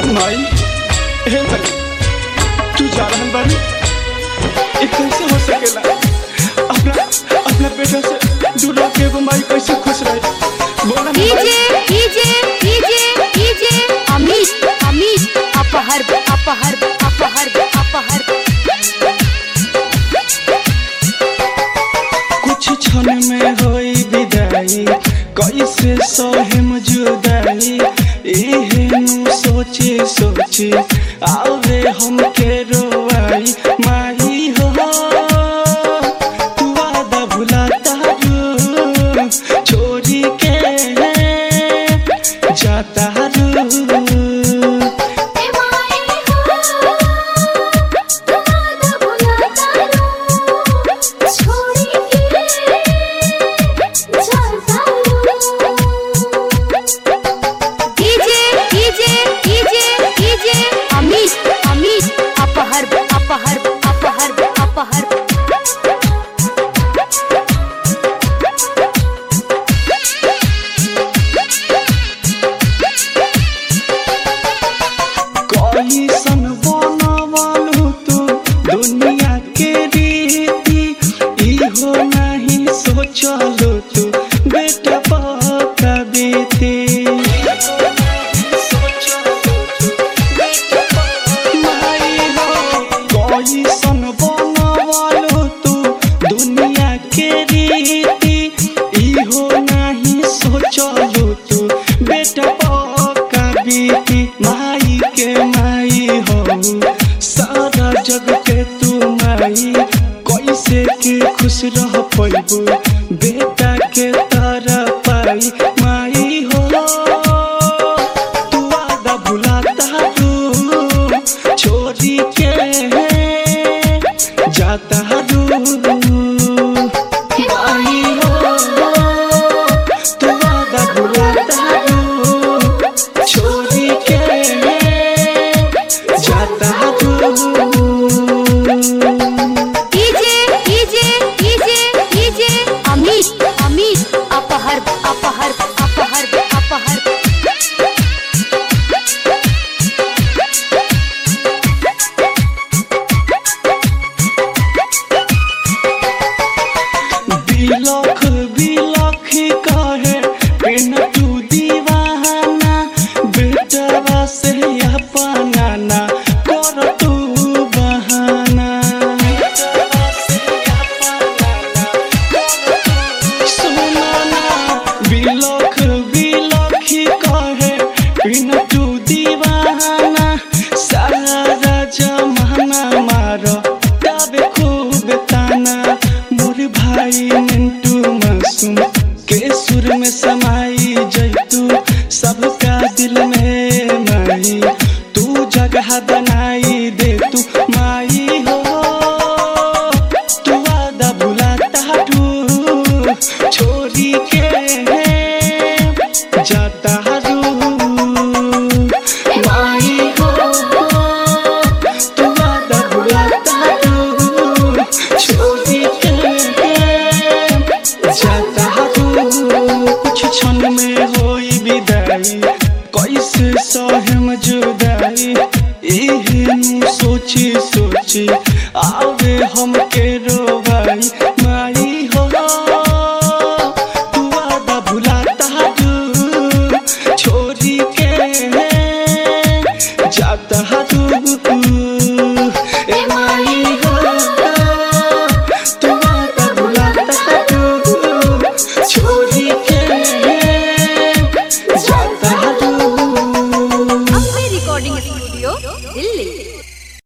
माई हे भाई तू जा रहल बाड़ी ये कैसे हो सकेला अपना अपना बेटा से दूर रह के एगो माई कैसे खुश रहे बोला ना डीजे भाई DJ DJ DJ Amit Amit अपहर अपहर अपहर अपहर कुछ क्षण में होई विदाई कैसे सहे जुदाई एहेनु सोचे सोचे आवे हमके रोआई माही हो तू वादा भुलाता रू छोड़ी के जाता रू DJ DJ DJ DJ Amit Amit अपहर अपहर अपहर अपहर कैसन बनवलु तू दुनिया के रीति इहो नहीं सोचलु तू बेटा पका बीती माई हो, कैसन बनवलु तू दुनिया के रीति इहो नहीं सोचलु तू बेटा पका बीती माई के माई हो सारा जग के तू माई कैसे के खुश रह पैबू बेटा के तारा पाई माई हो तू वादा भुलाता तू छोड़ी के जाता रू माई हो तू वादा भुलाता रू छोड़ी के जाता रू DJ DJ DJ DJ Amit Amit अपहर अपहर अपहर अपहर बिलख बिलख कहे पेन तू दीवाना बेटवा से अपना ना कर तू बहाना सुनाना बिलख बिलख कहे पेन तू दीवाना सारा जमाना मारो तबे खूब ताना मोर भाई मिंटू मासूम के सुर में समाई जैतू सबका दिल में माई तू जगह बनाई दे तू माई हो तू वादा भुलाता तू छोरी